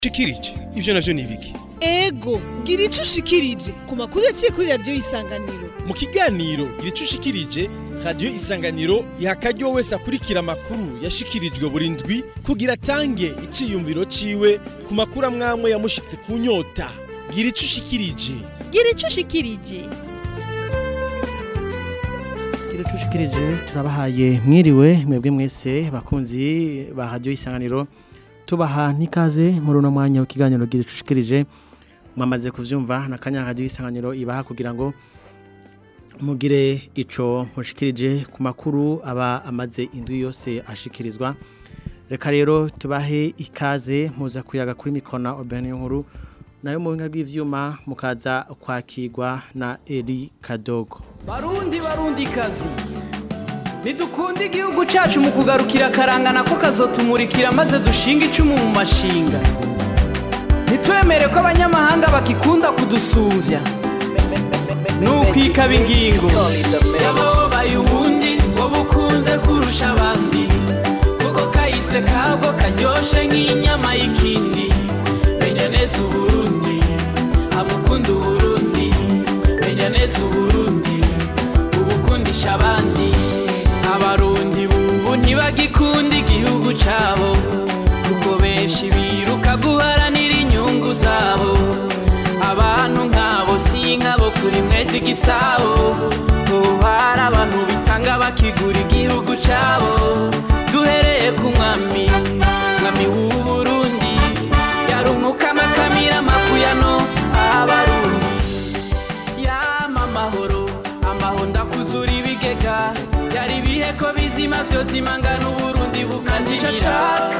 shikirije ivyo navyo ni ibiki ego gira ico ushikirije ku makuru yaciye kuri radiyo isanganiro mu kiganiro gira ico ushikirije radiyo isanganiro iha akaryo wese akurikira amakuru yashikirijwe buri ndwi kugira atange iciyumviro ciwe ku makuru amwamwe yamushitse ku nyota gira ico ushikirije gira ico ushikirije Kire tushikirije turabahaye mwiriwe mwebwe mwese bakunzi ba radio isanganiro tubaha nikaze muri uno mwanya w'ikiganiro gira tushikirije mwamaze kuvyumva na kanya radio isanganiro ibaha kugira ngo mugire ico mushikirije ku makuru aba amaze indwi yose ashikirizwa reka rero tubahe ikaze muza kuyaga kuri mikona obene nkuru nayo mu binga bw'ivyuma mukaza kwakirwa na Eri Kadogo barundi barundi kazi ntidukunde igihugu cyacu mu kugarukira akarangana ko kazotumurikira maze dushinga icumu mu mashinga ntitwemere ko abanyamahanga bakikunda kudusuvya nukwikaba ingingo yababaye ubundi ngo bukunze kurusha abandi kuko kahise kabwo karyoshe nk'inyama y'ikindi menya neza uburundi amukunda uburundi menya neza uburundi ubukundisha abandi abarundi bubu ntibagikunda igihugu cabo kuko benshi biruka guharanira inyungu zabo abantu nk'abo si nk'abo kuri mwezi igisabo ubu hari abantu bitanga bakigura igihugu cabo duhereye ku mwami mwami w'uburundi yarumuka amakamira amakuyano abarundi yama amahoro amahoro ndakuzura ibigega byari ibihe ko bizima byose imangana uburundi bukazimira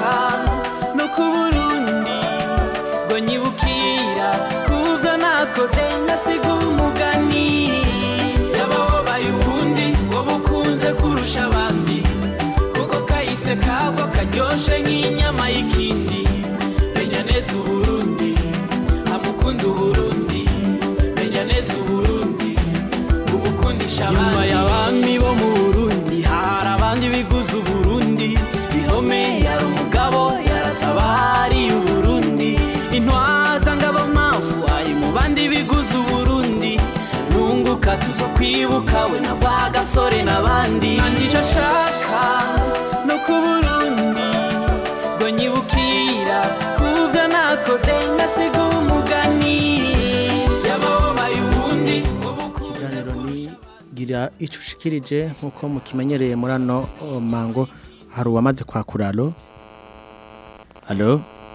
no ku burundi ngo nyibukira kuvyo nakoze ngasiga umugani yababaye ubundi ngo bukunze kurusha abandi kuko kahise kabwo karyoshe nk'inyama y'ikindi menya neza uburundi amukunda uburundi menya neza uburundi ubukundisha abandi nyuma y'abami bo mu burundi hari abandi biguze uburundi bihome yari umugabo yaratabariye uburundi intwaza ngabo mafu ari mu bandi biguze uburundi nunguka tuzo kwibuka we na bwa gasore n'abandi nicyo nshaka no ku burundi ngo nyibukira kuvyo nakoze ngasiga umugani yababaye ubundi ngo bukunze ikiganiro ni gira icyo ushikirije nk'uko mukimenyereye muri ano oh, mango hari uwamaze kwakura alo alo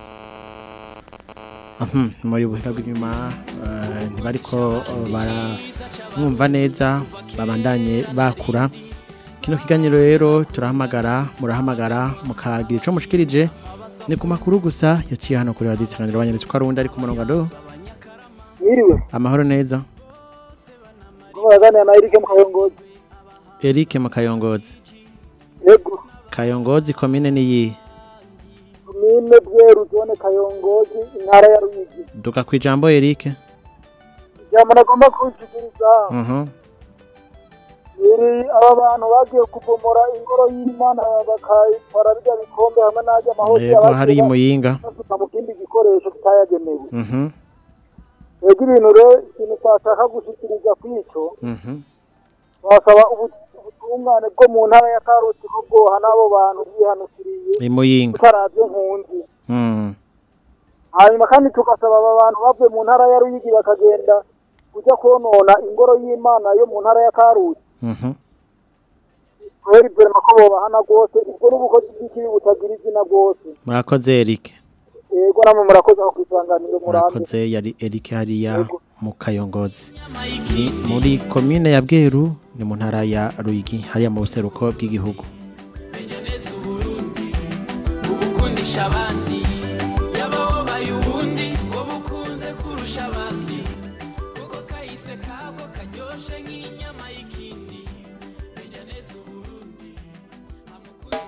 Mhm, muri buhinga bw'inyuma eh, ntibariko oh, baramwumva neza babandanye bakura kino kiganiro rero turahamagara murahamagara mukagira ico mushikirije ni ku makuru gusa yaciye hano kuri radio isanganiro banyeretse ko ari uwundi ari ku murongo alo Mwiriwe, amahoro neza muraganira na Eric Mukayongozi. Eric Mukayongozi Yego, Kayongozi komine ni yi komine Bweru zone Kayongozi intara ya Ruyigi. duka ku ijambo Eric Ijambo nagomba kushikiriza mhm iri aba bantu bagiye kubomora ingoro y'Imana bakayitwara bijya bikombe hamwe n'ajya amahoti yego hari muyinga basuka mu kindi gikoresho kitayagenewe. mhm Yego ibintu rero ikintu twashaka gushikiriza kw'ico mhm basaba ubu- ubutungane bwo mu ntara ya Karusi ko bwoha n'abo bantu bihanukiriye ni muyinga utaravye nkunzi. mhm hanyuma kandi tugasaba aba bantu bavuye mu ntara ya Ruyigi bakagenda kujya konona ingoro y'Imana yo mu ntara ya Karusi mhm kubera ibyo ko bobahana rwose ubwo n'ubukozi bw'ikibi butagira izina rwose murakoze Eric yego namwe murakoze aho kwisanganiro murambe murakoze yari Eric hariya Yego. mu Kayongozi inyama ni y'ikindi muri komine ya Bweru ni mu ntara ya Ruyigi hariya mu buseruko bw'igihugu menya neza uburundi ubukundisha abandi yababaye ubundi ngo bukunze kurusha abandi kuko kahise kabwo karyoshe nk'inyama y'ikindi menya neza uburundi amukunda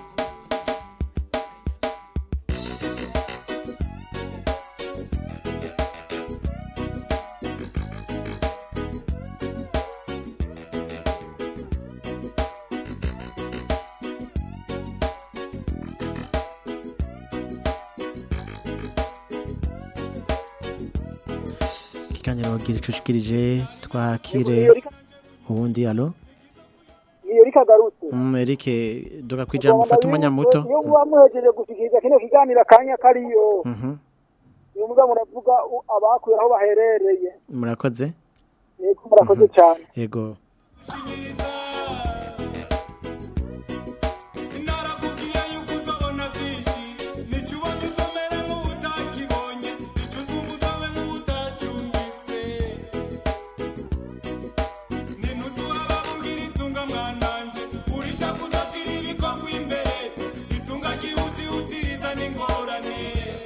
ikiganiro gira icushikirije twakire ubundi alo iyo rikagarutse Mm, Eric duga kwijambo ufata umwanya muto iyo muba muhejeje gushikiriza kino kiganiro akanya kariyo Mhm. niyo muga muravuga u- abakuye aho baherereye murakoze niko murakoze cyane yego narakubwiye yuko uzabona byinshi nicyo ubonye uzomere nk'utakibonye nicyo uzumva uzobe nk'utacyumvise nintuzi wababubwira itunga mwananje urishaka uzashira ibikorwa imbere itunga ryihutihutiriza n'ingorane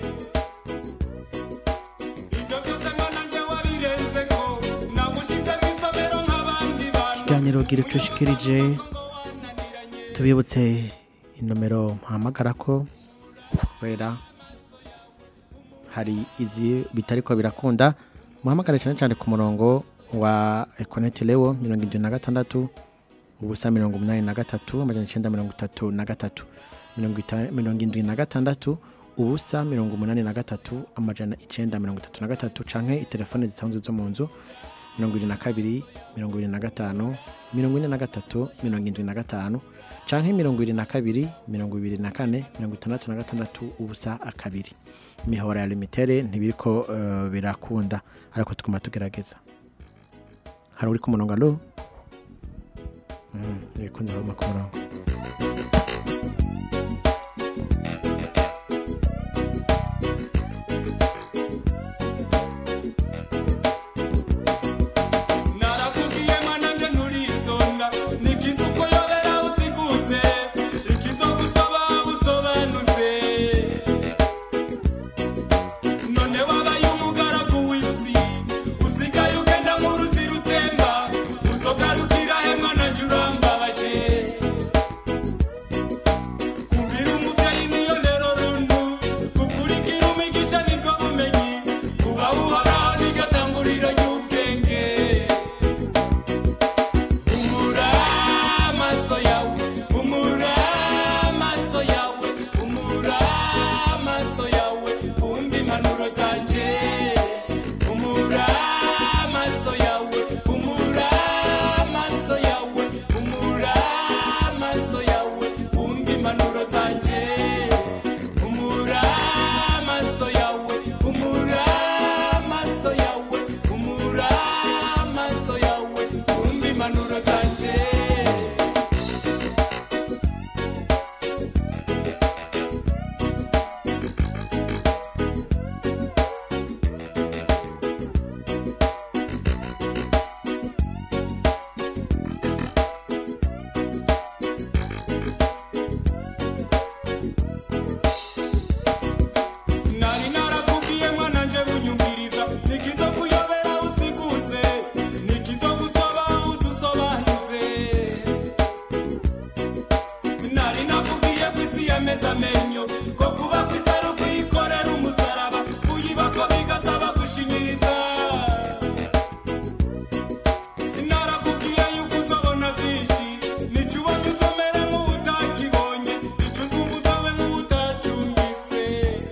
ivyo byose mwananje wabirenzeko nagushize mw'isomero nk'abandi bantu ikiganiro gira icushikirije tubibutse inomero mpamagara ko kubera hari izi bitariko birakunda muhamagare cyane cyane ku murongo wa Econet Leo mirongo irindwi na gatandatu ubusa mirongo umunani na gatatu amajana icyenda mirongo itatu na gatatu mirongo ita- mirongo indwi na gatandatu ubusa mirongo umunani na gatatu amajana icyenda mirongo itatu na gatatu canke itelefone zisanzwe zo mu nzu mirongo irindwi na kabiri mirongo irindwi na gatanu mirongo ine na gatatu mirongo indwi na gatanu canke mirongo irindwi na kabiri mirongo ibiri na kane mirongo itandatu na gatandatu ubusa akabiri imihora ya limitere ntibiriko eh, birakunda ariko tuguma tugerageza hari uri ku murongo alo Mm, ibikunze baguma ku murongo narakubwiye mwananje nturitonda nikiza uko yobera usikuze ikizo gusaba usobanuze none wabaye umugaragu w'isi usigaye ugenda nk'uruzi rutemba uzogarukira he mwananje urambabaje kubira umuvyeyi niyo ndero rundu gukurikira umigisha nibwo bumenyi kuba uhoraho nigatanguriro ry'ubwenge umura amaso yawe umura amaso yawe umura amaso yawe wumva impanuro zanje umura amaso yawe umura amaso yawe umura amaso yawe wumva impanuro zanje umura amaso yawe umura amaso yawe umura amaso yawe wumva impanuro zanje nari narakubwiye mwananje bunyumviriza nikizo kuyobera usikuze nikizo gusaba uzusobanuze nari nakubwiye ko isi yameze amenyo ko kuba ku isi ari ukuyikorera umusaraba kuyiba ko bigasaba gushinyiriza narakubwiye yuko uzobona byinshi nicyo ubonye uzomere nk'utakibonye icyo uzumva uzobe nk'utacyumvise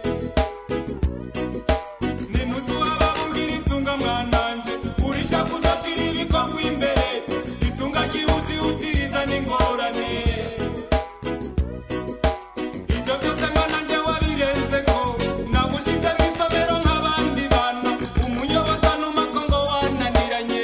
ninuzi wababubwira itunga mwananje urishaka uzashira ibikorwa imbere itunga ryihutihutiriza n'ingorane ivyo byose mwananje wabirenzeko nagushize mw'isomero nk'abandi bana umuyobozi anuma ko ngo wananiranye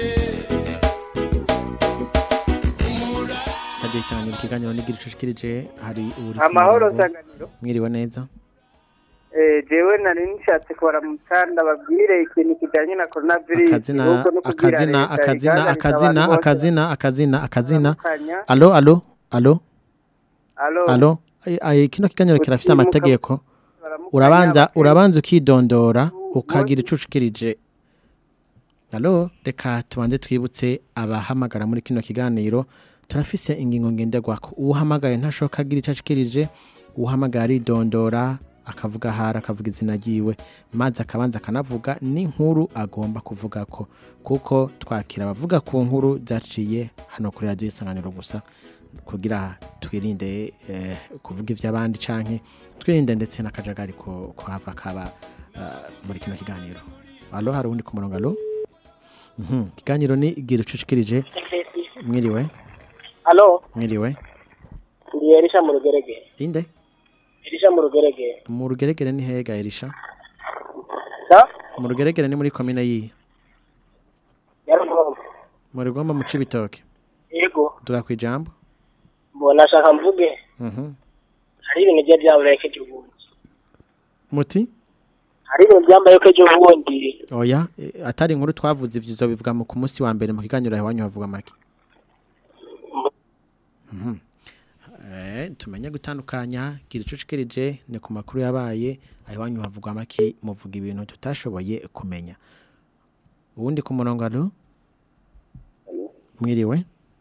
umura hagiye cyane ikiganiro n'igira icushikirije hari uri ku amahoro murongo. nsanganiro mwiriwe neza Eh, jewe nari nishatse kubara mu mutanda babwire ikintu kijanye na coronavirus akazina ahubwo no kubwira akazina leta akazina igaragaza akazina abantu bose akazina akazina akazina batandukanya. alo alo alo Alo, alo Ay- ay, kino kiganiro kirafise Utimuka- amategeko baramukanya urabanza abakenya. urabanza ukidondora ukagira icushikirije alo reka tubanze twibutse abahamagara muri kino kiganiro turafise ingingo ngenderwako uhamagaye ntashoka agira ico ashikirije uhamagaye aridondora akavuga ahari akavuga izina ryiwe maze akabanza akanavuga n'inkuru agomba kuvugako kuko twakira abavuga ku nkuru zaciye hano kuri radiyo isanganiro gusa kugira twirinde eh, kuvuga iby'abandi canke twirinde ndetse n'akajagari ko kuhava kaba eh, muri kino kiganiro alo hari uwundi ku murongo alo Mhm. Ikiganiro ni gira ucushikirije. Mwiriwe. Halo, Mwiriwe. ndi Elisha mu rugerege. Inde? Elisha mu rugerege. Mu rugeregere ni hega Elisha. Da? Mu rugeregere ni muri komine yihe? Yarumva. Mu rugomba mu cibitoke. Yego, Tuga kwijambo. mbona ashaka mvuge. Mhm. Hari ibintu bye byabaye kejo bundi. Muti? Hari ibintu byambaye kejo bundi. Oya, eh, atari inkuru twavuze ivyo uzobivuga mu ku munsi wa mbere mu kiganiro iwanyu havuga make. Mhm. Eh, tumenye gutandukanya gira icucikirije ni ku makuru yabaye iwanyu havugwa make muvuga ibintu tutashoboye kumenya. Ubundi ku murongo alo? Mwiriwe?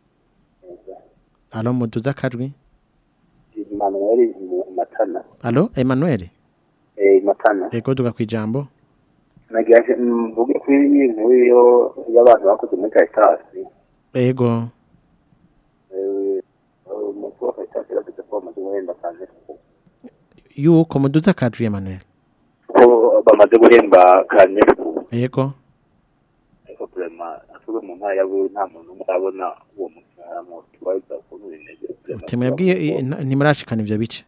Alo muduza akajwi? Emmanuel Matana. Alo, Emmanuel? Eh, Matana. Ego duga kwijambo. Nagiye mvuge kuri iyi nkuru yo y'abantu bakoze muri Caritas. Ego. Eh, umukuru wa Caritas yavuze ko bamaze guhemba cyane Yuko muduza akajwi Emmanuel. ko bamaze guhemba kane Ego. ariko vraiment asubwe mu ntara yawe nta muntu umwe arabona uwo mushahara mu tubaza ukuntu bimeze Timwebwiye i- nta- ntimurashikana ivyo bice.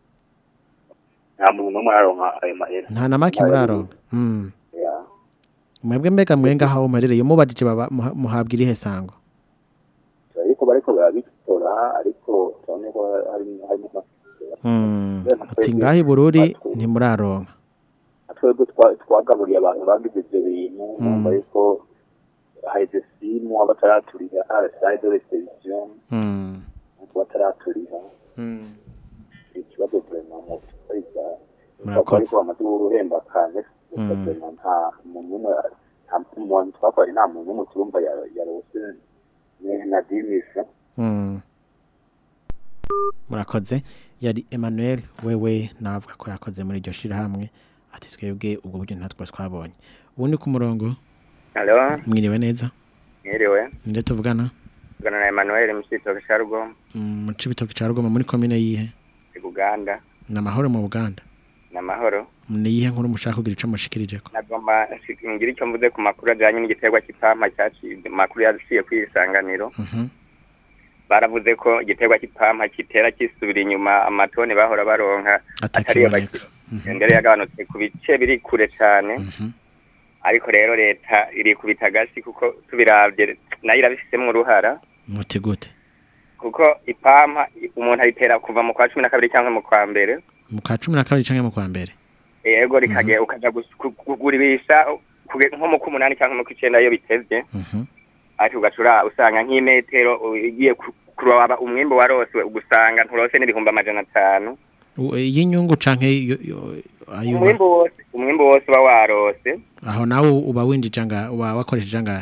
nta muntu n'umwe araronka ayo mahera Nta na make muraronka. Mm. Yeah. Mwebwe mbega mwenga aho umerereye mubajije baba muha- muhabwa irihe sango. ariko bariko barabitora ariko turabona ko hari harimo Mm. Uti ngaho ibururi ntimuraronka. twebwe twa- twagaburiye abantu bagize ibyo bintu numva yuko haheze simu abataraturira araside de reception Mm. bataraturira Mm. ikibazo vraiment mu kwita Murakoze. ariko bamaze guhemba kane Mm. vraiment nta muntu umwe nta muntu twakoranye nta muntu umwe turumva ya- yarose ne- na dimisha Mm. Murakoze yari Emmanuel wewe navuga ko yakoze muri iryo shirahamwe ati twebwe ubwo buryo ntatwo twabonye. Ubundi ku murongo Halo, mwiriwe neza. mwiriwe. Ninde tuvugana? Tugana na Emmanuel Msito Shargo, Mm, mu cibitoke ca Rugoma muri komine yihe? i Buganda, Na mahoro mu Buganda. na mahoro. Ni yihe nkuru mushaka kugira ico mushikirijeko? Nagomba nshi- ngira icyo mvuze ku makuru ajyanye n'igiterwa cy'ipampa cyaciye makuru yaciye ku isanganiro. Mhm. Baravuze ko igiterwa cy'ipampa kitera kisubira inyuma amatoni bahora baronka atari Atakiboneka. mbere yagabanutse ku bice biri kure cyane. Ariko rero leta iri kubita agasi kuko tubiravye nayo irabifisemo uruhara. Muti gute? kuko ipampa umuntu ayitera kuva mu kwa cumi na kabiri cyangwa mu kwa mbere Mu ka 12 canke mu kwa mbere? yego rikagera ukaja gus- ku- kugurisha kuge- nko mu kumunani cyangwa mu kw'icenda iyo bitevye Mhm. ariko ugacura usanga nk'imetero ugiye ku- kuraba umwimbu warose ugusanga nturose n'ibihumbi amajana atanu U- Y'inyungu canke yo- yo- ayuba? umwimbu wose umwimbu wose uba warose Aho nawe uba winjije anga uba wakoresheje angahe?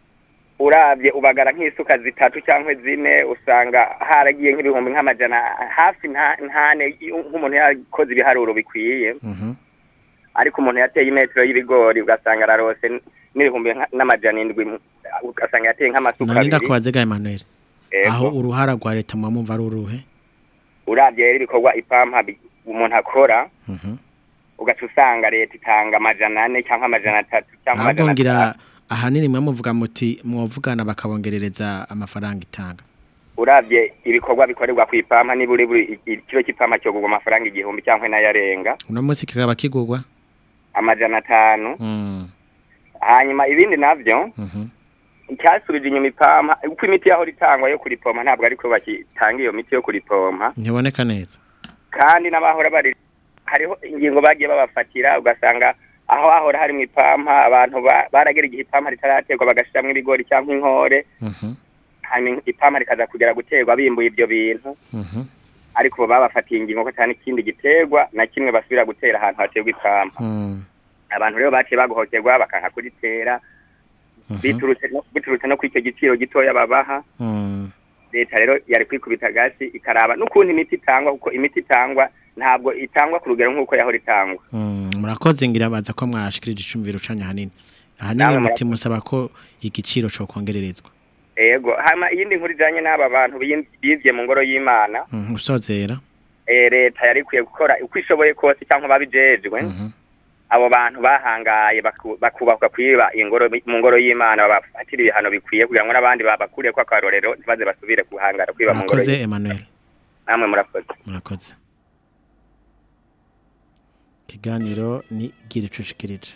uravye ubagara nk'isuka zitatu cyangwa zine usanga haragiye nk'ibihumbi nk'amajana hafi nta- ntane nk'umuntu yakoze ibiharuro bikwiye Mhm. ariko umuntu yateye imetero y'ibigori ugasanga ararose n- n'ibihumbi nka- n'amajana indwi mu- ugasanga yateye nk'amasuka None abiri ndakubaze ga Emmanuel. Ego. Aho uruhara rwa leta mu mumva ari uruhe? uravye rero ibikorwa ipampa bi- umuntu akora Mhm. ugaca usanga leta itanga amajana ane cyangwa amajana atatu cyangwa Ahubwo amajana ngira atanu ahanini mwe muvuga muti mwovugana bakabongerereza amafaranga itanga. uravye ibikorwa bikorerwa ku ipampa niba uri buri i- ikiro cy'ipampa cyogurwa amafaranga igihumbi cyangwa n'ayarenga Uno munsi kikaba kigurwa? amajana atanu Mm. hanyuma ibindi navyo Mhm. icyasubije inyuma ipampa uko imiti yahora itangwa yo kuripompa ntabwo ariko bakitanga iyo miti yo kuripompa Ntiboneka neza. kandi n'abahora bari hariho ingingo bagiye babafatira ugasanga aho hahora hari mu ipampa abantu ba- baragera igihe ipampa ritaraterwa bagashiramwo ibigori cyangwa inkore Mhm. hanyuma ipampa rikaza kugera guterwa bimbuye ibyo bintu Mhm. ariko ubu babafatiye ingingo ko cyane ikindi giterwa na kimwe basubira gutera ahantu haterwa ipampa Mm. abantu rero baciye baguhokerwa bakanka kuritera biturutse no- biturutse no ku icyo giciro gitoya babaha Mm. leta rero yari kwikubita gasi ikaraba n'ukuntu imiti itangwa kuko imiti itangwa ntabwo itangwa ku rugero nk'uko yahora itangwa Mm. Murakoze ngira baza ko mwashikirije icumviro canya hanini. Ahanini Namwe muti musaba ko igiciro cyo kongererezwa. ego hama iyindi nkuru ijanye n'aba bantu biyin- bivye mu ngoro y'imana Mhm. Usozera. eh, leta yari ikwiye gukora uko ishoboye kose cyangwa babijejwe Mhm. abo bantu bahangaye baku- bakubakwa kwiba ingoro mu ngoro y'Imana babafatira ibihano bikwiye kugira ngo n'abandi babakuriye ko akarorero ntibaze basubire guhangara kwiba mu ngoro murakoze y'Imana. Emmanuel namwe murakoze murakoze ikiganiro ni gira icucikirije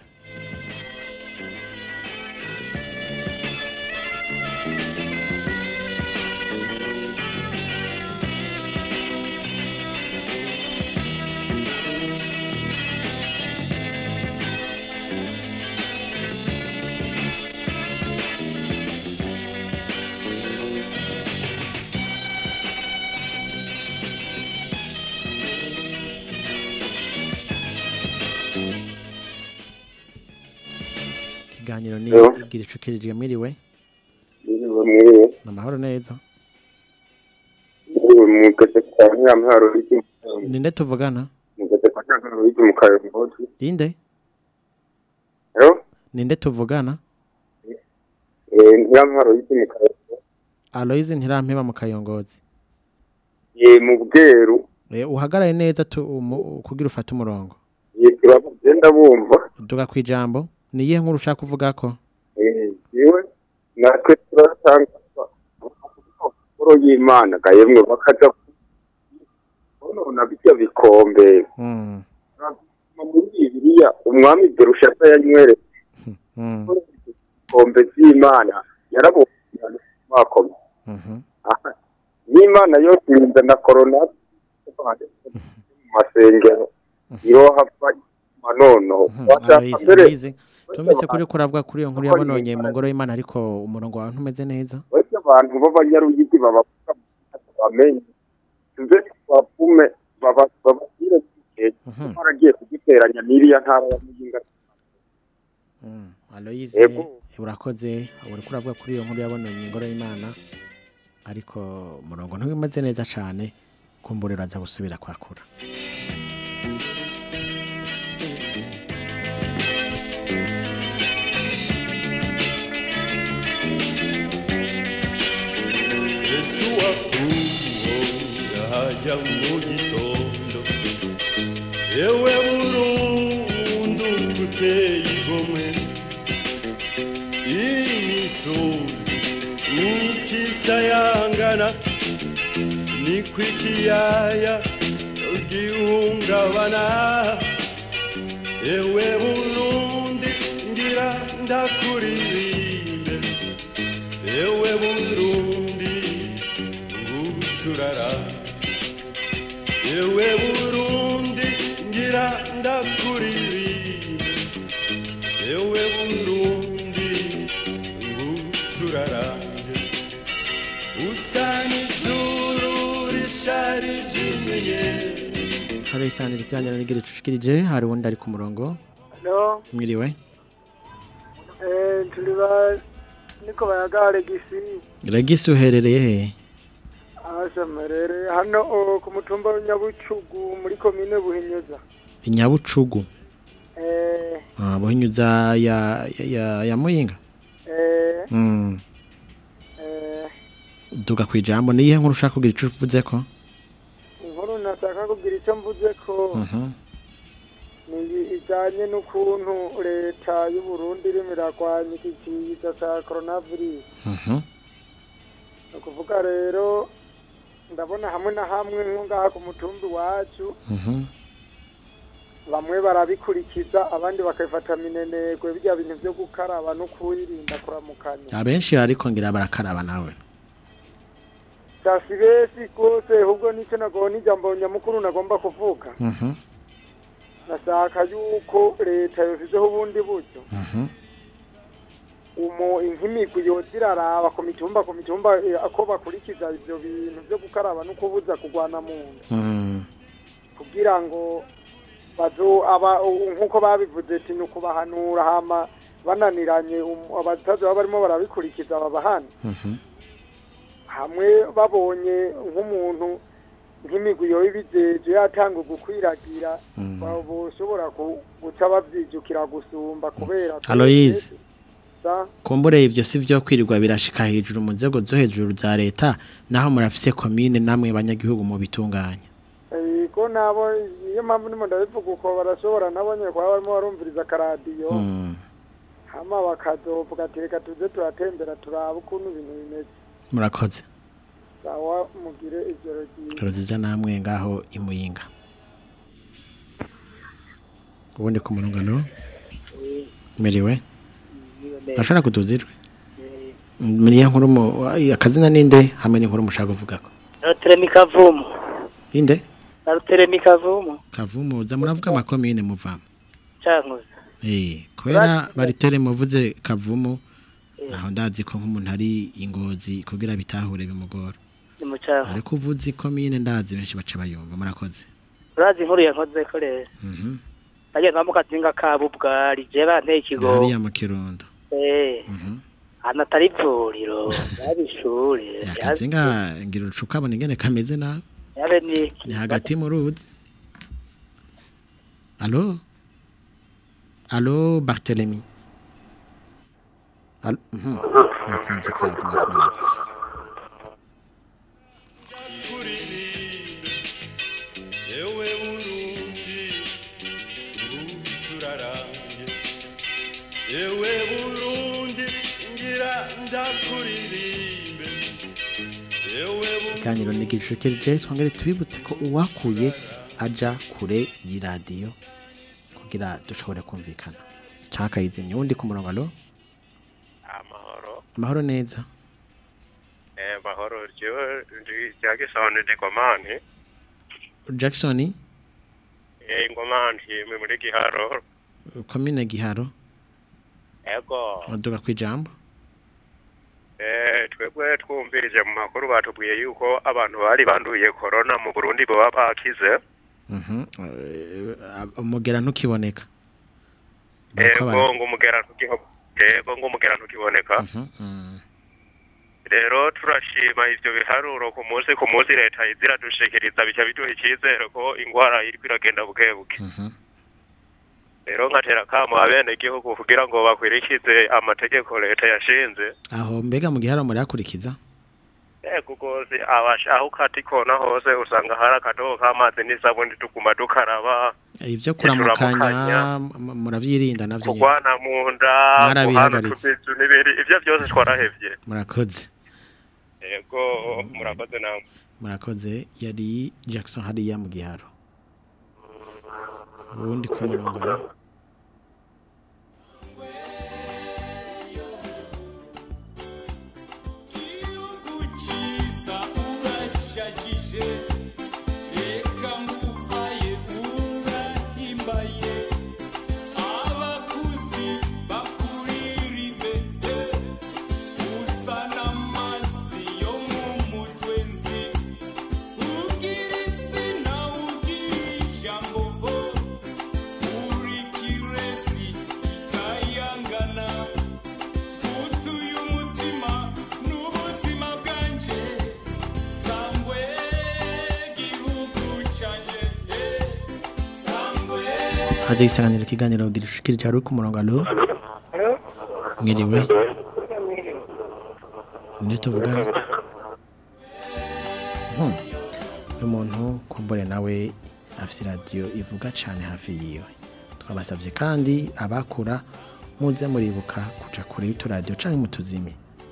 ikiganiro ni Yo. gira icucikirije mwiriwe mwiriwe ni amahoro neza mu gace ka nyamparo y'iki ninde tuvugana mu gace ka nyamparo y'iki mu kayongozi ninde rero ninde tuvugana nyamparo y'iki mu kayongozi Aloise ntirampeba mu kayongozi ye mu bweru Eh, uhagaraye neza tu, umu, kugira ufate umurongo ye turagenda bumva duga kwijambo ni iyihe nkuru ushaka kuvuga ko Eh, yewe natwe turatanga amakuru y'imana ga yemwe bakaja nona bijya bikombe mm. muri bibiliya umwami berushasa yanywereye Mm. ibikombe by'imana yarabonye bakomeye Mhm. Aha, n'imana yose irinda na korona mu masengero irohava manono Aloise Aloise tumvise kuri kuravuga kuri iyo nkuru yabononye mu ngoro y'Imana ariko umurongo wawe ntumeze neza bose abantu b'abanyarugigi babavuga bamenye tuze bavume baba- bababwire igihe baragiye kugiteranya n'iriya ntara ya muyinga Mm. Aloise Yego. urakoze uri kuravuga kuri iyo nkuru yabononye ingoro y'Imana ariko umurongo ntumeze neza cyane kumburira aza gusubira kwakura Yesu wakuhoya hajya mu gitondo yewe burundu kuteye igomwe imisozi ukisayangana niko ikiyaya gihungabana yewe burundi ngira ndakuririmbe yewe burundi ngucurara yewe burundi ngira ndakuririmbe yewe burundi ngucurarange usa n'ijuru risharijimiye hari isanira ikiganiro n'igira icucikirije hari uwundi ari ku murongo Hello, mwiriwe eh, turi ba niko bayagare gisi Regisi uherereye he asamerere hano o, ku mutumba wa Nyabucugu muri komine Buhinyuza inyabucugu eh ah buhinyuza ya ya, ya, ya muyinga eh mm. eh duga kwijambo ni iyihe nkuru ushaka kugira ico uvuze ko inkuru nataka kugira icyo mvuze ko Mhm. ni ijanye n'ukuntu leta y'u Burundi irimo iragwanya iki kiza ca coronavirus Mhm. ni ukuvuga rero ndabona hamwe na hamwe nko ngaha ku mutumbi wacu Mhm. bamwe barabikurikiza abandi bakabifata minenegwe bijya bintu byo gukaraba no kwirinda kuramukanya abenshi ariko ngira barakaraba nawe sasi besi rwose ahubwo nicyo nagomba ijambo nyamukuru nagomba kuvuga Mhm. nashaka yuko leta yashyizeho ubundi buryo Mhm. umu nk'imigwi yoza iraraba ku mitumba ku mitumba eh, ko bakurikiza ibyo bintu byo gukaraba no kubuza kurwana mu nda Mm. kugira ngo bazo aba u- nk'uko babivuze ati ni ukubahanura hama bananiranye um- abatazi baba barimo barabikurikiza babahana Mhm. hamwe babonye nk'umuntu nk'imigwi yoba ibijeje yatanga gukwiragira ba- boshobora ku- guca bavyijukira gusumba kubera ko- Aloise Sa- kumbure ivyo si vyo kwirirwa birashika hejuru mu nzego zo hejuru za leta naho murafise komine namwe banyagihugu mu bitunganya Ego hariho nabo niyo mpamvu ndimo ndabivuga uko barashobora nabo nyine kuba barimo barumviriza akaradiyo Mm. hama bakazovuga ati reka tuze turatembera turabe ukuntu ibintu bimeze murakoze sawa mugire ijoro ryiza turuziza namwe ngaho imuyinga ubundi ku murongo no miriwe ashobora kutuzirwe miriye nkuru mu akazina ninde hamwe n'inkuru mushaka kuvuga ko Ruteremi kavumu. inde Ruteremi kavumu. kavumu za muravuga amakomine muvamo Cankuzo. eh kubera baritere muvuze kavumu aho ndazi ko nk'umuntu ari ingozi kugira bitahure bimugora Ni mu cankuzo. ariko uvuze komine ndazi benshi baca bayumva murakoze Urazi inkuru yankoze ko rero. mhm Aje nka mukazinga ka bubwari je banteye ikigo. hariya mu kirundo Eh. mhm Hano atari ivuriro. Yari ishuri. akazinga ngira urucuka abona ingene kameze nawe Yabe ni ni hagati mu ruzi alo alo bartelemi alo mhm nakunze kwaguma kumenya ewe burundi ngucurarange ewe burundi ngira ndakuririmbe ewe ikiganiro nigishukirije twongere tubibutse ko uwakuye aja kure y'iradiyo kugira dushobore kumvikana caka yizimye wundi ku murongo alo amahoro amahoro neza eh mahoro jewe ndi jagisone ndi komani Jackson eh ngomani mwe muri giharo komine giharo ego aduga kwijambo eh twebwe twumvirije mu makuru batubwiye yuko abantu bari banduye corona mu Burundi baba bakize mhm eh, umugera ntukiboneka Bariko bara- ego ngo umugera ntukiho ego ngo umugera ntukiboneka Mhm, mhm. rero turashima ivyo biharuro ku munsi ku munsi leta iziradushikiriza bica biduha icyizere ko ingwara iriko iragenda buke buke rero nkatera kamo abene gihugu kugira ngo bakwirikize amategeko leta yashinze aho mbega mu giharo muri akurikiza ego rwose abasha aho ukata ikona hose usanga hari akadobo k'amazi n'isabuni tuguma dukaraba ibyo kuramukanya turamukanya, m- muravyirinda navyo nyene. kurwana mu nda Mwarabihagaritse. utubizu n'ibiri ivyo byose twarahevye murakoze ego murakoze namwe murakoze yari Jackson hariya mu giharo ubundi ku murongo alo Kukiza urashajije reka nguhaye urahimbaye abakuzi bakuririmbe usa n'amazi yo mu mutwe nzi ugira isi nawe ugira ijambo uri kiresi ikayangana utuye umutima n'ubuzima bwanje sangwe gihugu canje eh, sangwe haje isanganiro ikiganiro girushikirije hari ku murongo alo mwiriwe nde tuvugana Hmm. uyu muntu kumbure nawe afite radiyo ivuga cyane hafi yiwe twabasabye kandi abakura muze muribuka kuja kure y'uturadiyo cyangwa mutuzime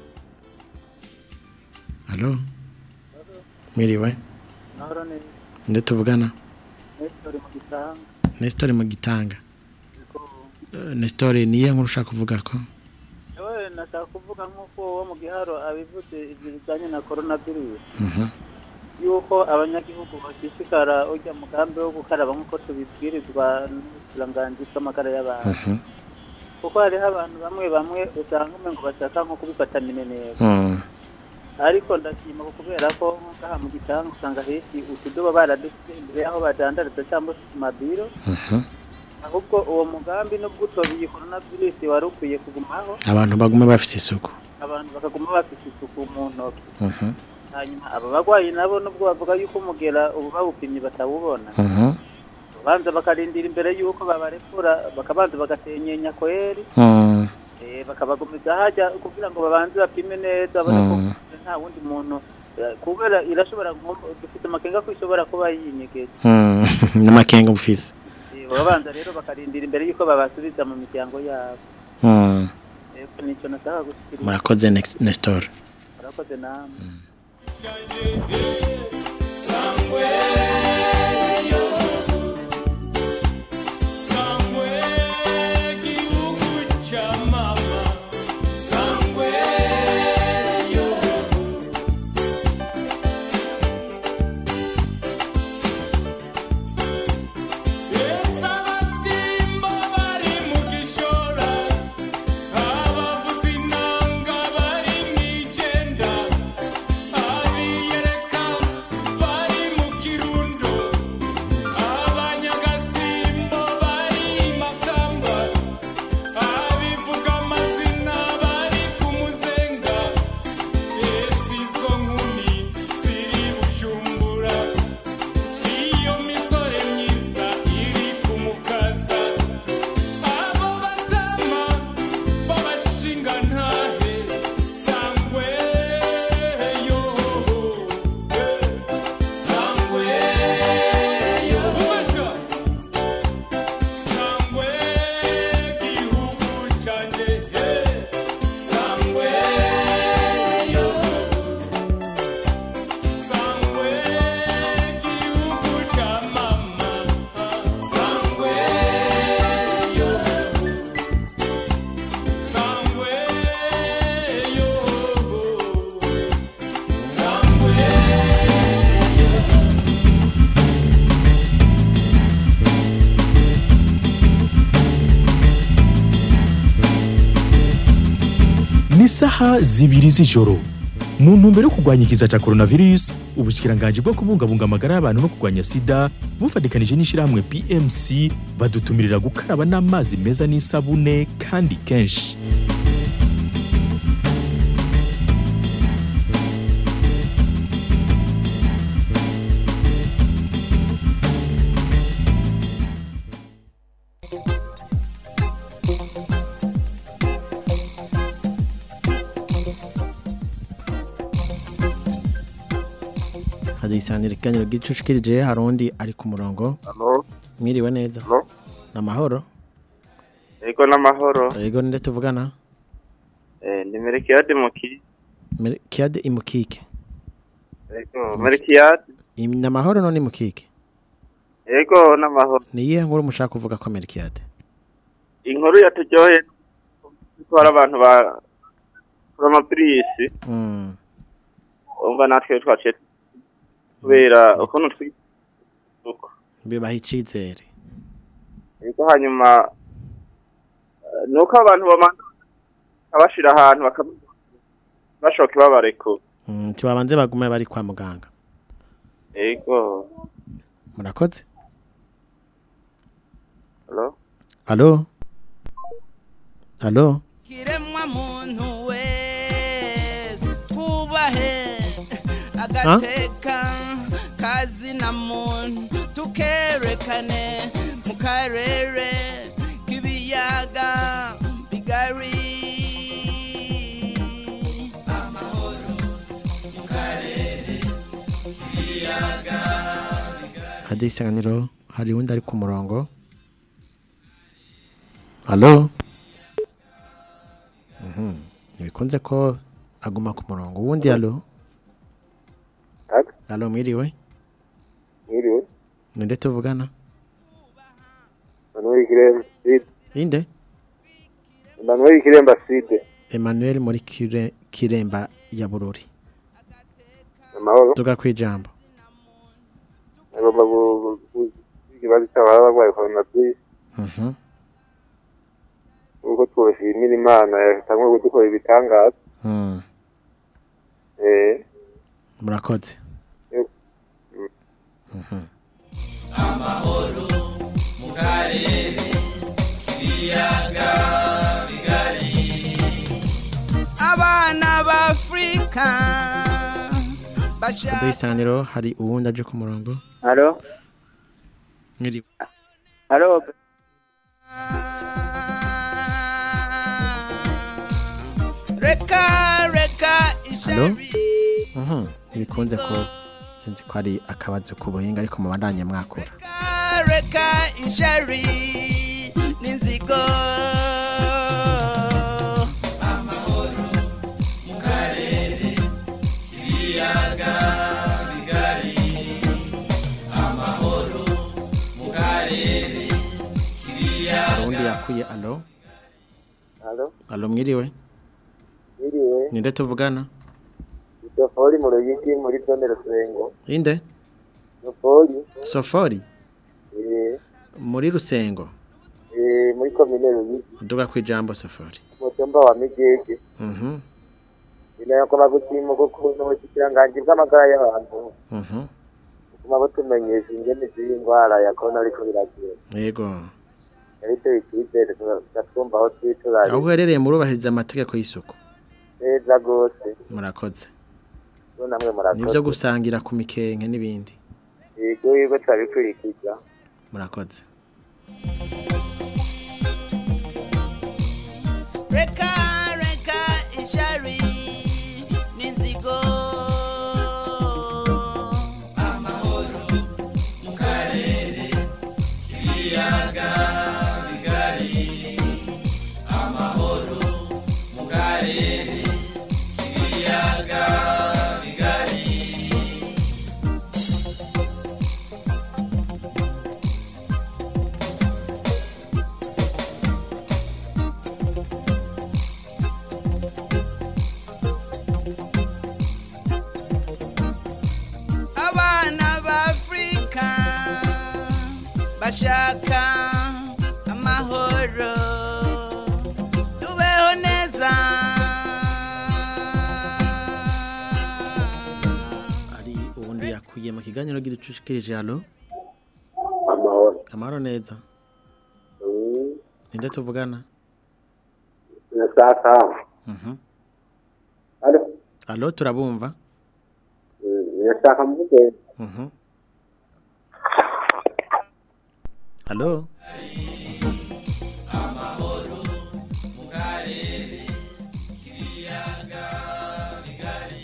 alo mwiriwe Mahoro neza. nde tuvugana Nestor mu gitanga. Nestor mu gitanga Eh, Nestor niye nkuru ushaka kuvuga ko Ewe nashaka kuvuga nk'uko uwo mu giharo abivuze ibyo bijyanye na corona virus. Mhm. Yuko abanyagihugu bashishikara ujya mugambi wo gukaraba nk'uko tubibwirizwa n'ubukiranganji bw'amagara y'abantu. Mhm. Kuko hariho abantu bamwe bamwe usanga umengo bashaka nko kubifata mineneko. Mm. ariko ndashima ko kubera ko ngaha mu gitanga usanga henshi utudobo baradusize imbere y'aho badandariza cyangwa se ku mabiro Mhm. ahubwo uwo mugambi nubwo utobiye corona virus wari ukwiye kugumaho abantu baguma bafite isuku abantu bakaguma bafite isuku mu ntoki Mhm. hanyuma aba bagwayi nabo nubwo bavuga yuko umugera ubu bawupimye batawubona Mhm. babanza bakarindira imbere yuko babarekura bakabanza bagasenyenya kweri Mm. eh, bakabagumiza hajya kugira ngo babanze bapime neza babone ko Mm. nta wundi muntu Eh, kubera irashobora nko- dufite amakenga ko ishobora kuba yinyegeje Mm, n'amakenga mufise Eh, babanza rero bakarindira imbere y'uko babasubiza mu miryango yabo Mm, Ego, nico nashaka gushikiriza murakoze Nex- Nestor murakoze namwe iyo misore myiza iri kumukaza abo batama b'abashinga ntahe sangwe yo sangwe yo ubasha sangwe gihugu canje sangwe yo sangwe gihugu ca mama sangwe yo sangwe yo sangwe ni isaha zibiri z'ijoro mu ntumbero yo kurwanya ikiza cya coronavirus ubushyikiranganji bwo kubungabunga amagara y'abantu no kurwanya sida bufatikanije n'ishyirahamwe pmc badutumirira gukaraba n'amazi meza n'isabune kandi kenshi hari isanira ikiganiro gicucikirije hari undi ari ku murongo Halo. mwiriwe neza Halo. ni amahoro Ego n'amahoro. yego ninde tuvugana Eh, ni Merikiyade Muki. Mere- kiade imukike Ego, Merikiyade. Im- ni amahoro none imukike Ego n'amahoro. ni iyihe nkuru mushaka kuvuga ko merikiyade Inkuru yaturyoheye ko hari abantu ba Promapirisi. Mm. Umva natwe twaciye kubera ukuntu twi bibaha icizere Ego hanyuma eh, nuko abantu bamanza abashira ahantu bakaba bashoka babareko. Mm, tibabanze bagume bari kwa muganga Ego. murakoze Halo. halo halo kiremwa muntu wese twubahe agateka kazina muntu tukerekane mu karere k'ibiyaga bigari amahoro mu karere k'ibiyaga hadi isanganiro hari undi ari ku murongo halo Mhm. ntibikunze ko aguma ku murongo uwundi halo halo mwiriwe Mwiriwe. ninde tuvugana Manuel Kiremba Side. inde Manuel Kiremba Side. emmanuel muri Kire- kiremba ya bururi Amahoro. tuga kwijambo Agomba ikibazo cy'ababa barwaye coronavirus. Mhm. Ubwo twashimira Imana yatangiye kudukora ibitangaza. Mm. Eh. murakoze Yego. Mhm. amahoro mu karere k'ibiyaga bigari abana b'afurika hadi isanganiro hari uwundi aje ku murongo Halo. mwiriwe Halo. reka reka halo Mhm. ntibikunze ko sinzi ko ari akabazo k'ubuhinga ariko mubandanye mwakura reka ishari n'inzigo amahoro mu karere ibiyaga bigari amahoro mu karere hari undi yakuye alo Halo, alo mwiriwe iriwe, ninde tuvugana Sofori mu Ruyigi muri zone Rusengo. inde Sofori, sofori eh, muri rusengo eh, muri komine Ruyigi, uduga ku ijambo sofori mu cyumba wa Migege. Mhm, Binayakoma gutima ukuntu ubushyikiranganji bw'amagara y'abantu mhm. butuma butumenyesha ingene z'iyi ndwara ya korona ariko biragira. yego Ariko icyizere tugatwumva aho twiturari aho uherereye murubahiriza amategeko y'isuku neza rwose. murakoze Bo namwe murakoze. nibyo gusangira ku mikenke n'ibindi Yego yego turabikurikiza. murakoze reka reka ishari n'inzigo amahoro mu karere ibiyaga bigari amahoro mu karere ibiyaga bigari abana b'afurika bashaka amahoro tubeho neza ari ubundi yakuye mu kiganiro gicushikirije alo Amahoro. amahoro neza Mm, ninde tuvugana Nasaka. Mhm. Halo, alo turabumva mm, nasaka mvuge. Mhm. alo amahoro mu karere ibiyaga bigari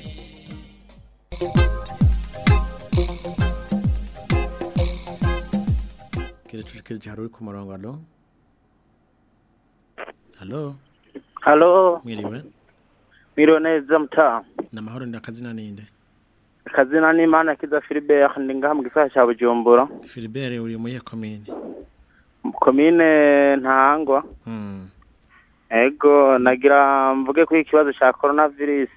gicushikirije hari uri ku murongo alo alo halo mwiriwe mwiriwe neza mutaha ni amahoro ni akazina ninde akazina n'imana kiza Philibert ndi ngaha mu gisagara cya bujumbura Philibert uri muri iyo komine komine ntangwa Mm, ego nagira mvuge kuri ikibazo cya coronavirus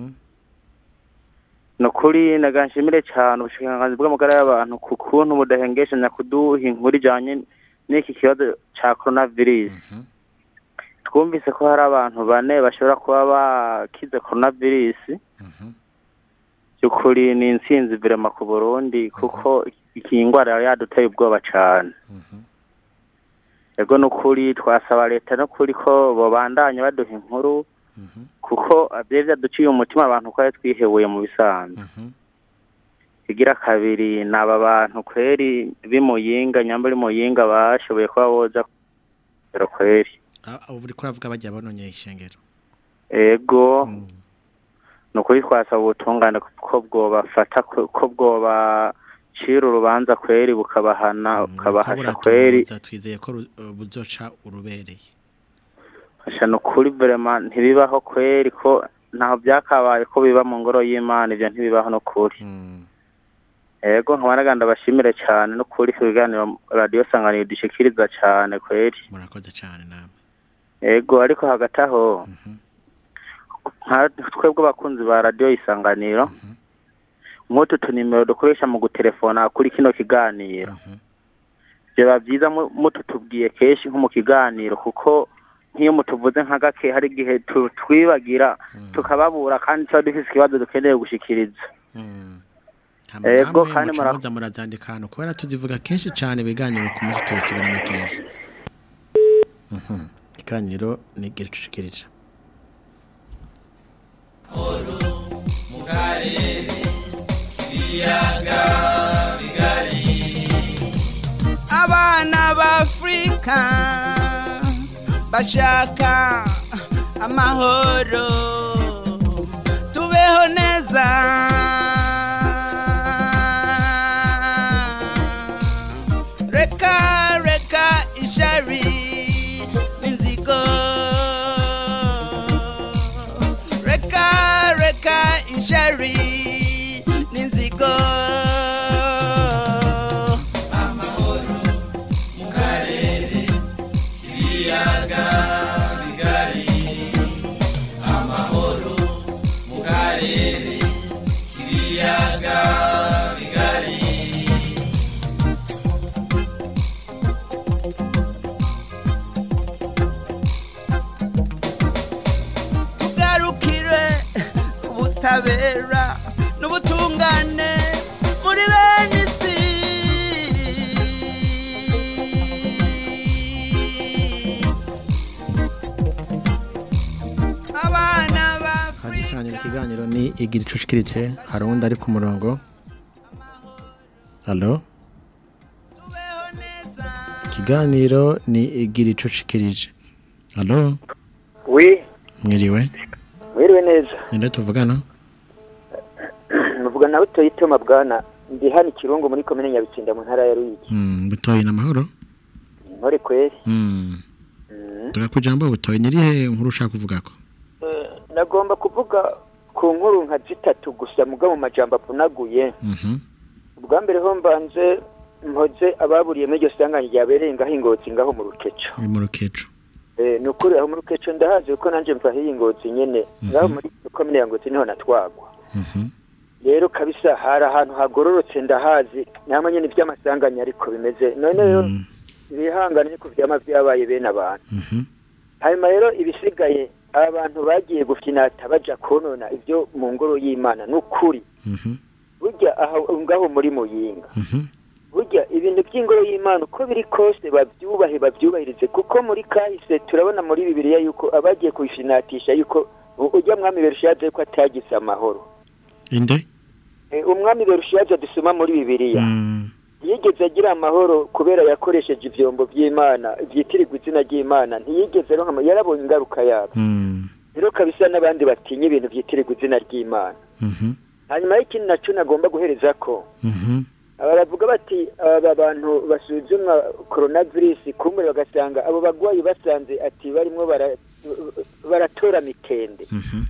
ni ukuri naganshimire cyane ubushikiranganzi bw'amagara y'abantu ku kuntu budahengeshanya kuduha inkuru ijyanye n'iki kibazo cya coronavirus twumvise ko hari abantu bane bashobora kuba bakize coronavirus by'ukuri ni intsinzi virema ku burundi kuko iyi ndwara yari yaduteye ubwoba cyane ego ni ukuri twasaba leta n'ukuri ko babandanya baduha inkuru kuko byari byaduciye umutima abantu ko ari twihebuye mu bisanzwe igira kabiri ni aba bantu kweri b'imuyinga nyambari muyinga bashoboye kuba boza kugera kweri Ah, ubu uri kuravuga bajya banonye ishengero ego ni ukuri twasaba ubutungane ko bwobafata ko ko bwobacira urubanza kweri bukabahana bukabahasha kweri Za twizeye ko ru- uh, buzoca urubereye hasha ni ukuri verema ntibibaho kweri ko ntaho byakabaye ko biba mu ngoro y'imana ibyo ntibibaho ni ukuri ego nkaba naganda bashimire cyane no kuri ku biganiro radiyo sanganiro dushikiriza cyane kweri murakoze cyane namwe ego ariko hagati aho nka twebwe abakunzi ba radiyo isanganiro nk'utu tunimero dukoresha mu gutelefona kuri kino kiganiro byaba byiza mu- mututubwiye kenshi nko mu kiganiro kuko nk'iyo mutuvuze nka gake hari igihe tu- twibagira tukababura kandi tuba dufite ikibazo dukeneye gushikiriza Hama Ego, namwe kandi muca mura- muza murazandika ahantu kubera tuzivuga kenshi cyane ibiganiro ku munsi tubisubiramo kenshi Mhm. ikiganiro ni gicushikirije mu karere ibiyaga bigari abana b'afurika bashaka amahoro tubeho neza sheri n'inzigo amahoro mu karere k'ibiyaga bigari amahoro mu karere k'ibiyaga bigari tugarukire ubutabera n'ubutungane muri bene isi abana ba hagisanganye mu kiganiro ni igira icucikirije hari uwundi ari ku murongo halo ikiganiro ni igira icucikirije halo wi mwiriwe mwiriwe neza ninde tuvugana muvuga nawe toyitoma bwana ndi hano ikirungu muri komine nyabitsinda mu ntara ya ruyigi Mm, butoyi n'amahoro intore kweri Mm. tugakujambo butoyi nirihe nkuru ushaka kuvuga ko Eh, nagomba kuvuga ku nkuru nka zitatu gusa muga mu majambo avunaguye Mhm. ubwa mbere ho mbanze mpoze ababuriye muri iryo sanganya ryabereye ngaho ingozi ngaho mu rukeco ni mu rukeco Eh, ni ukuri aho mu rukeco ndahazi kuko nanjye mva hiyi ngozi nyene ngaho muri komine ya ngozi niho natwagwa rero kabisa hari ahantu hagororotse ndahazi namwe nyene ivy'amasanganya ariko bimeze none rero bihangane ku vyama vyabaye bene abantu hanyuma rero ibisigaye abantu bagiye gufinata baja konona ibyo mu ngoro y'imana ni ukuri burya aho ngaho muri muyinga burya ibintu by'ingoro y'imana uko biri kose babyubahe babyubahirize kuko muri kahise turabona muri bibiliya yuko abagiye kubifinatisha yuko u- ujya mwami berushaje ko atagize amahoro inde Eh, umwami berushaje dusoma muri bibiliya ntiyigeze agira amahoro kubera yakoresheje ivyombo by'imana byitirirwa izina ry'imana ntiyigeze aronka ama- yarabonye ingaruka yabo rero kabisa n'abandi batinya ibintu byitirirwa izina ry'imana hanyuma y'ikindi naco nagomba guhereza ko baravuga bati aba bantu basuzumwa coronavirus kumbe bagasanga abo bagwayi basanze ati barimo bara- baratora mitende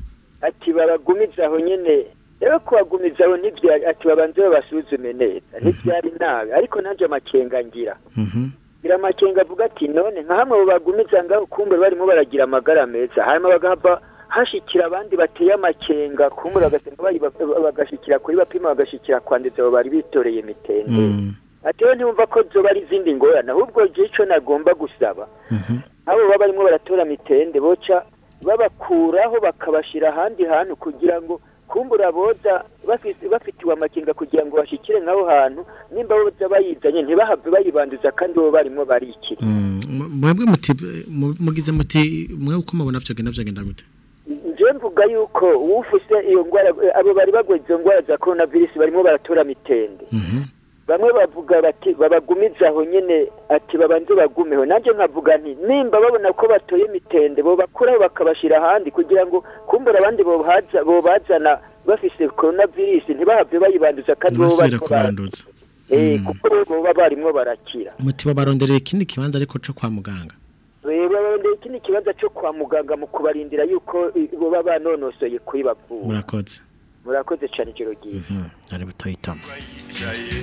ati babagumiza aho nyene rero kubagumiza aho ntivya ati babanze babasuzume neza ntivyari nabi ariko nanje amakenga ngira ngira amakenga avuga ati none nka hamwe abo bagumiza ngaho kumbe barimo baragira amagara meza hanyuma bagahava hashikira abandi bateye amakenga kumbe bagasanga bayiba- bagashikira kuri bapima bagashikira kwandiza abo bari bitoreye mitende ati rero ntiwumva ko zoba ari izindi ngorane ahubwo je ico nagomba gusaba abo baba barimo baratora mitende boca babakuraho bakabashira ahandi hantu kugira ngo kumbura boza bafise- bafitiwe amakenga kugira ngo bashikire nk'aho hantu nimba boza bayizanye ntibahave bayibanduza kandi bo barimo barikira M- mwebwe muti mu- mugize muti mwe uko mubona vyogenda vyogenda gute nje mvuga yuko ufise iyo ngwara abo bari bagwaye izo ngwara za coronavirus barimo baratora mitende bamwe bavuga bati babagumiza aho nyene ati babanze bagumeho nanje nkavuga nti nimba babona ko batoye mitende bo bakuraho bakabashira ahandi kugira ngo kumbura abandi bobaza bobazana bafise coronavirus ntibahave bayibanduza kandi bo basubira bariko bara- kubanduza eh kuko bo boba barimwo barakira muti babaronderera ikindi kibanza ariko co kwa muganga barondeye ikindi kibanza cyo kwa muganga mu kubarindira yuko eh, boba banonosoye kuri bavura murakoze murakoze cyane ijoro ryiza ari butoyi toma yicaye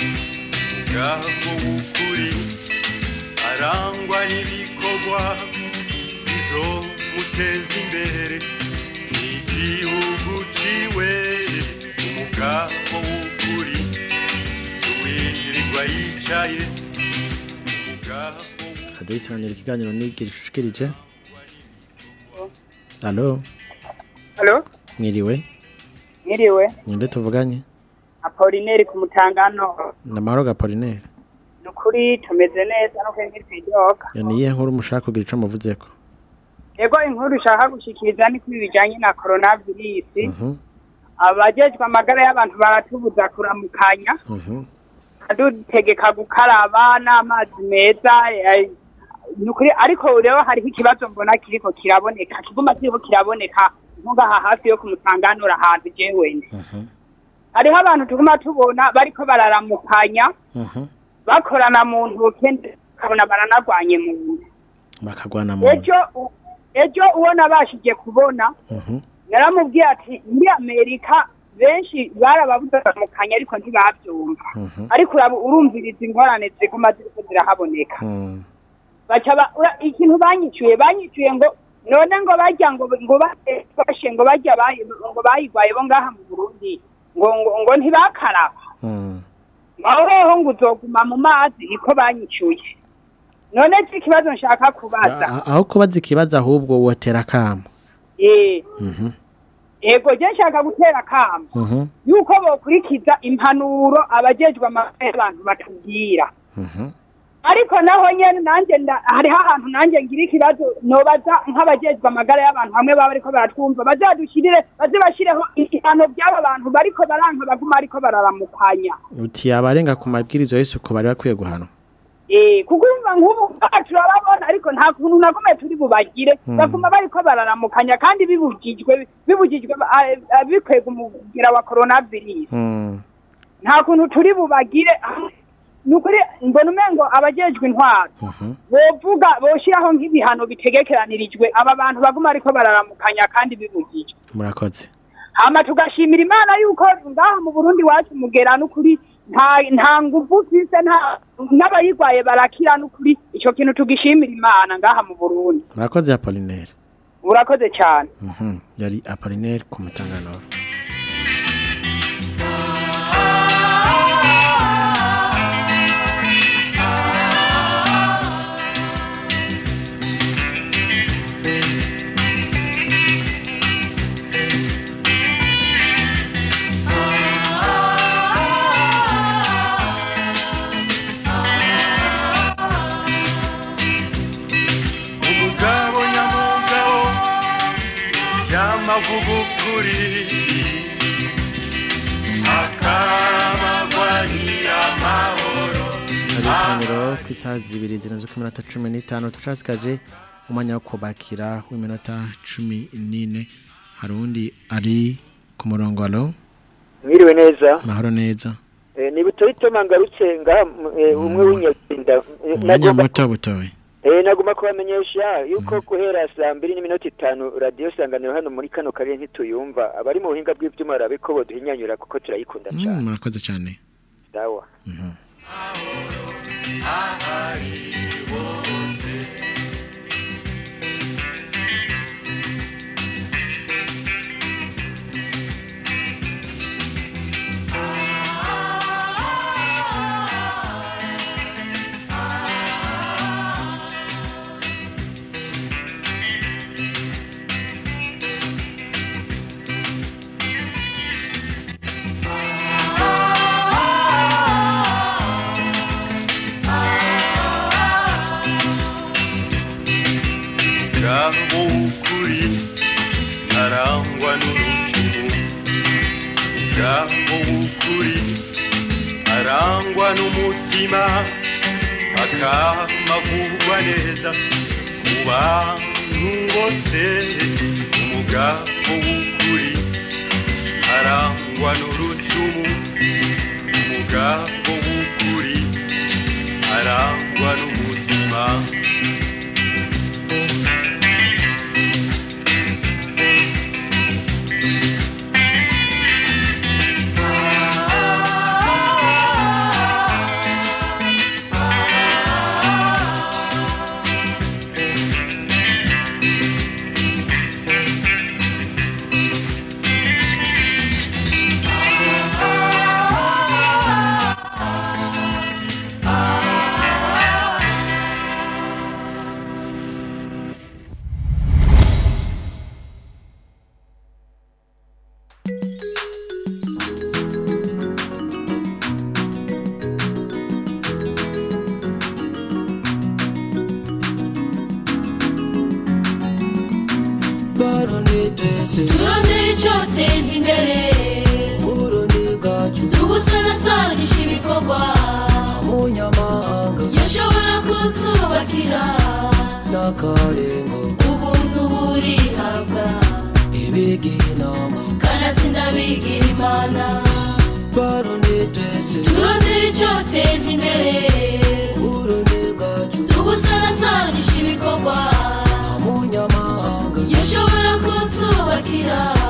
ubwabwo w'ukuri arangwa n'ibikorwa bizomuteza imbere n'igihugu ciwe umugabo w'ukuri suwirirwa yicaye umugabo radio isanganiro ikiganiro nigira icucikirije Allo Halo, mwiriwe mwiriwe. ninde tuvuganye Apolineri ku mutangano. namahoro gapolinere Nukuri tumeze neza no kwenye twidoka. niye nkuru mushaka kugira ico muvuzeko Ego inkuru ushaka gushikiriza ni kuri bijanye na coronavirus. Mhm, Abajejwe amagara y'abantu baratubuza kuramukanya. mhm. Adutegeka gukaraba n'amazi meza. eh, Nukuri ariko rero hariho ikibazo mbona kiriko kiraboneka. Kiguma kiriko kiraboneka nkungaha hafi yo ku mutanganura ahantu jewe. Hariho abantu tuguma tubona bariko bararamukanya. bakorana mu ntoke ukabona baranagwanye mu nda bakagwana mu ejo u- ejo uwo nabashije kubona yaramubwiye ati muri amerika benshi barababudaramukanya ariko ntibabyumva ariko uraba- urumviriza ingorane ziguma ziriko zirahaboneka baca ba- ura- ikintu banyicuye banyicuye ngo none ngo bajya ngo ngo ba- bashe ngo bajya bayi- ngo bayigwaye bo ngaha mu burundi ngo ngo, ngo ntibakaraba aho rero ngo uzoguma mu mazi niko banyicuye none iki ikibazo nshaka kubaza A- aho kubaza ikibazo ahubwo wotera kamo eh Mhm, ego je nshaka gutera kamo mhm, yuko bokurikiza impanuro abajejwe amagara y'abantu batubwira mhm. ariko naho nyene nanje nda- hariho ahantu nanje ngira ikibazo nobaza nk'abajejwe amagara y'abantu hamwe baba bariko baratwumva bazadushirire baze bashireho ibihano by'aba bantu bariko baranka baguma ariko bararamukanya uti abarenga ku mabwiriza y'isuku bari bakwiye guhanwa Eh, kuko urumva nk'ubu aha turababona ariko nta kuntu nagume turi bubagire Mm. baguma bariko bararamukanya kandi bibujijwe bibujijwe ah, ah, bikwega umugira wa coronavirus Mm, nta kuntu turi bubagire ni ukuri mbona umengo abajejwe intwaro mhm. bovuga boshiraho nk'ibihano bitegekeranirijwe aba bantu baguma ariko bararamukanya kandi bibujijwe murakoze hama tugashimira imana yuko ngaha mu burundi wacu mugera n'ukuri nta nta nguvu ufise nta n'abayigwaye barakira n'ukuri ico kintu tugishimira imana ngaha mu burundi murakoze apolinaire urakoze cyane Mhm, yari apolinaire ku mutanganoro umugabo nyamugabo yamavuga ukuri akamagwanira amahoro hari isaniro ku isaha zibiri zirenze ku minota cumi n'itanu tucasikaje umwanya wo kubakira w'iminota cumi n'ine hari undi ari ku murongo alo mwiriwe neza mahoro neza Eh, ni butoyi toma ngarutse ngaha m- eh, umwe w'inyakinda Eh, umwanya nagomba- muto butoye Eh, nagomba kubamenyesha yuko guhera saa mbiri n'iminota itanu radiyo sanganiro hano muri kano karere ntituyumva abari mu buhinga bw'ibyuma barabe ko boduhinyanyura kuko turayikunda Mm, cyane murakoze cyane sawa ahari bose ngabo w'ukuri arangwa n'urucumu ngabo w'ukuri arangwa n'umutima akamavugwa neza mu bantu bose umugabo w'ukuri arangwa n'urucumu umugabo w'ukuri arangwa n'umutima turondere icyoteza imbere tubusanasanisha ibikorwa yashobora kutwubakira ubuntu burihabwa kanatsinda bigira imana turondere icyoteza imbere tubusanasanisha ibikorwa yashobora kutwubakira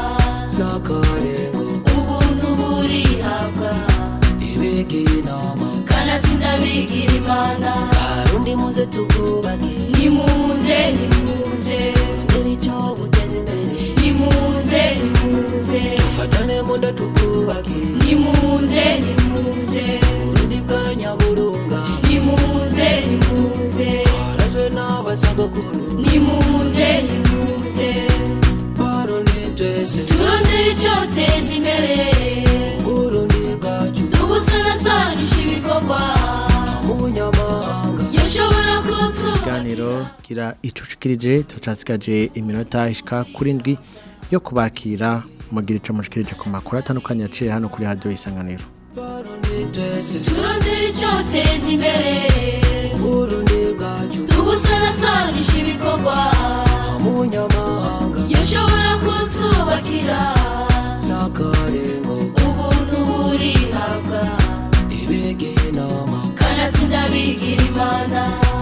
ndabigira imana Barundi muze tukubake nimuze nimuze Ndebe icyo buteza imbere nimuze nimuze Dufatane mu nda tukubake nimuze nimuze Burundi bwa nyaburunga nimuze nimuze Twarazwe n'abasogokuru nimuze nimuze Barundi twese turondere icyoteza imbere Burundi bwacu tubusanasanisha ibikorwa Umunyamahanga yashobora kutubaka ikiganiro gira icucikirije tucasigaje iminota ishika kuri ndwi yo kubakira mugira ico mushikirije ku makuru atandukanye yaciye hano kuri radio isanganiro turondere icyoteza imbere Burundi bwacu tubusanasanisha ibikorwa Umunyamahanga yashobora kutubakira N'akarengo ubuntu burihabwa Ibegeye inama kanatsinda bigira imana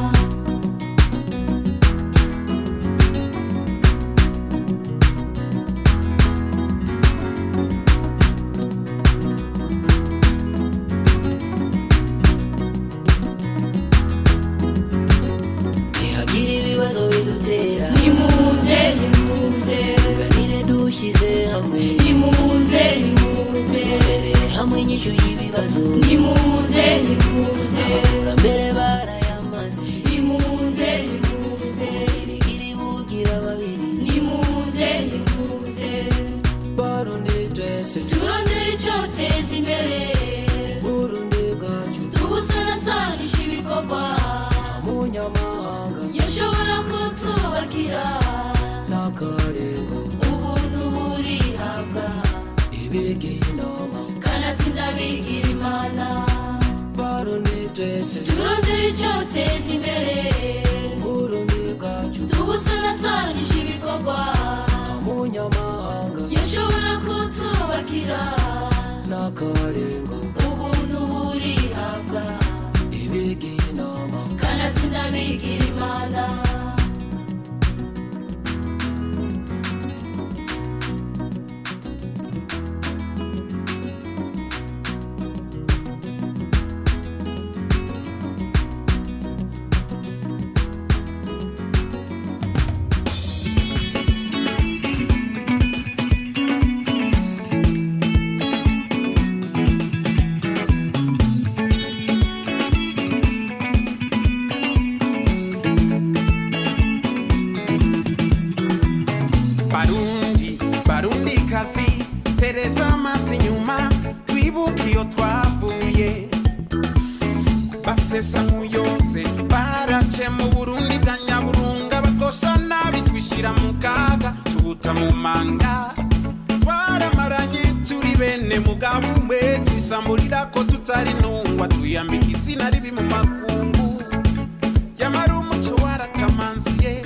Ntihagira ibibazo bidutera nimuze nimuze Tuganire dushyize hamwe nimuze nimuze Imbere hamwe inyishu y'ibibazo nimuze nimuze Abakurambere barayamaze nimuze nimuze Girigiri bugira babiri nimuze nimuze Barundi twese turondere icyoteza imbere Burundi bwacu tubusanasanisha ibikorwa Umunyamahanga yashobora kutubakira N'akarengo ubuntu burihabwa Ibegeye inama kanatsinda bigira imana Barundi twese turondere icyoteza imbere Burundi bwacu tubusanasanisha ibikorwa Umunyamahanga yashobora kutubakira N'akarengo ubuntu burihabwa Ibegeye inama kanatsinda bigira imana barundi barundi kazi tereza amaso inyuma twibuke iyo twavuye basesa nk'uyose barace mu burundi bwa nyaburunga bakosha nabi twishyira mu kaga tubuta mu manga twaramaranye turi bene mugabo umwe twisamburira ko tutari ntungwa twiyambika izina ribi mu makungu yamara umuco waratamanzuye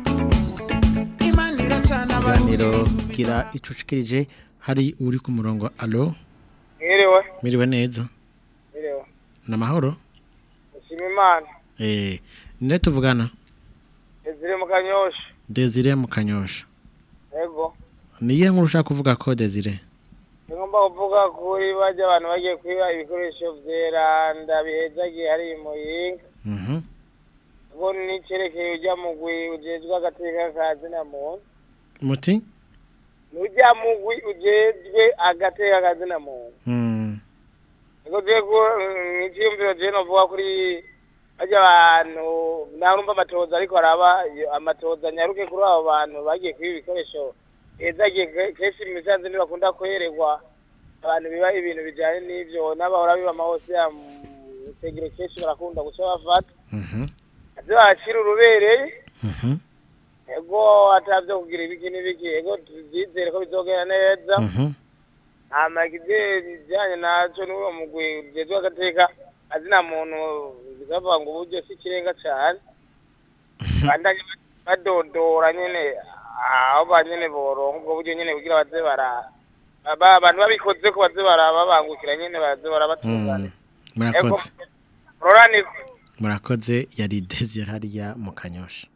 imana iracana ikiganiro gira icucikirije hari uri ku murongo alo mwiriwe miriwe neza mwiriwe namahoro mushima imana eh nde tuvugana ezire mu kanyosha Desire mu kanyosha yego niye nkuru ushaka kuvuga ko Desire ngomba kuvuga kuri bajya abantu bagiye kwiba ibikoresho vyeranda bihezagiye hari muyinga mhm ubwo nicerekeye ujya mugwi ujejwe agateka ka zina muntu muti nujya mugwi ujejwe agateka ka zina muntu mm niko je ko icyiyumviro je novuga kuri bajya abantu narumva amatoza ariko araba iyo amatoza nyaruke kuri abo bantu bagiye kwiba ibikoresho hezagiye kenshi mu misanzu ntibakunda kwererwa abantu biba ibintu bijyanye n'ibyo n'abahora biba amahose ya mutegero kenshi barakunda guca bafata mhm ivyo bacira urubereye mhm ego atavyo kugira ibiki n'ibiki ego tuvyizere ko bizogenda neza mhm hama ikijanye naco n'uwo mugwi ujejwe agateka azina muntu bikavuga ngo uburyo si ikirenga cane bandanye badodora nyene aho banyene boronka ubwo buryo nyene kugira baze bara aba abantu babikoze ko baze barababangukira nyene baze barabatungana murakoze roraniko murakoze yari Desire hariya mu kanyosha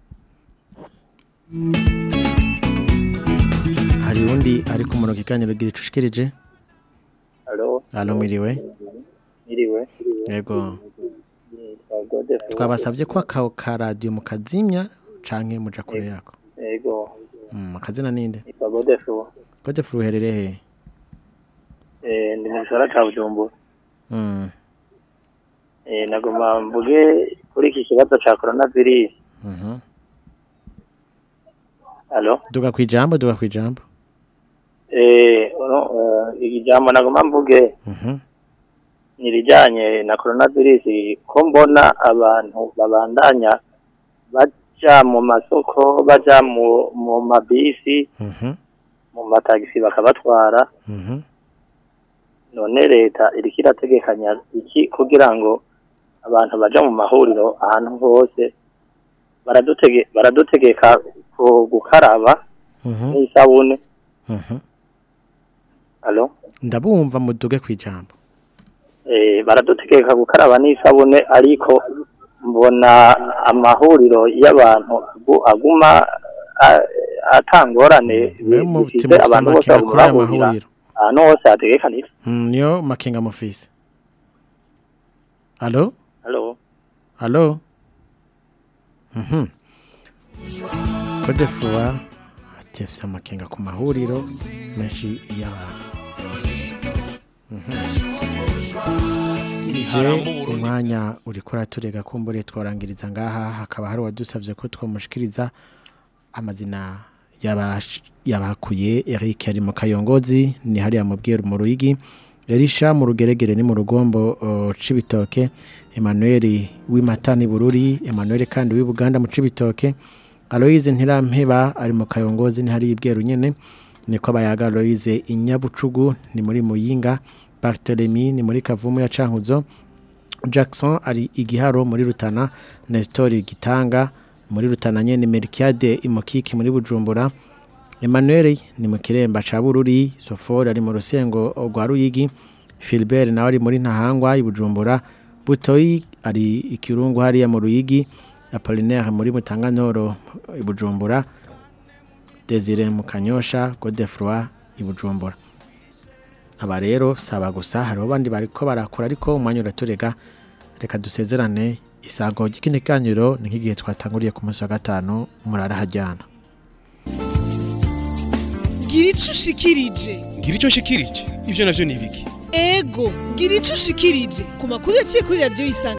hari undi ari ku murongo ikiganiro gira icucikirije Alo. alo miriwe Miriwe. yego twabasabye ko akawo ka radiyo mukazimya canke muja kure yako Ego. Mm, akazina ninde Yitwa Godefu. Godefroid uherereye he Eh, ndi mu gisagara ca Bujumbura. Mm, Eh, nagoma mvuge kuri iki kibazo ca coronavirus. mhm. Allo? duga kwijambo duga kwijambo Eh, no, eh, ijambo nagoma mvuge Mhm. ni irijanye na coronavirus ko mbona abantu babandanya baja mu masoko baja mu mu mabisi Mhm. mu matagisi bakabatwara Mhm. none leta iriko irategekanya iki kugira ngo abantu baja mu mahuriro ahantu hose baradutege baradutegeka ku gukaraba Mhm. n'isabune Mhm. alo ndabumva muduge kwijambo eh baradutegeka gukaraba n'isabune ariko mbona amahuriro y'abantu agu- aguma a- atangorane mwe mu bifise mutima abantu bose amakenga kuri baguma aya bahurira mahuriro ahantu hose hategekanije Mm, niyo makenga mufise Allo alo Allo Mhm Godefroid ati afise amakenga ku mahuriro menshi y'abantu Je umwanya uriko uraturega kumbure twarangiriza ngaha hakaba hari wadusavye ko twamushikiriza amazina yabash- yabakuye Eric ari mu kayongozi ni hariya mu bweru mu ruyigi Elisha mu rugeregere ni mu rugombo o, cibitoke Emmanuel w'imatani bururi Emmanuel kandi w'Ibuganda mu cibitoke Aloise Ntirampeba ari mu kayongozi ni hari ibweru nyene niko abayaga Aloise Inyabucugu ni muri Muyinga Barthélemy ni muri Kavumu ya Cankuzo Jackson ari igiharo muri Rutana Nestor Gitanga muri Rutana nyene Melkiade Imokiki muri Bujumbura Emmanuel ni mu kiremba ca Bururi Sofor ari mu rusengo rwa Ruyigi Philbert nawe ari muri Ntahangwa i Bujumbura Butoyi ari ikirungu hariya mu Ruyigi Apollinaire muri Mutanganoro i Bujumbura Desire mu Kanyosha Godefroid i Bujumbura aba rero saba gusa hariho abandi bariko barakora ariko umwanya uraturega reka dusezerane isago ry'ikindi kaniro ni nk'igihe twatanguriye ku munsi wa gatanu murara hajyana gira ico ushikirije ngira icyo nshikirije ibyo navyo ni ibiki ego gira ico ushikirije ku makuru yaciye kuri radiyo isanga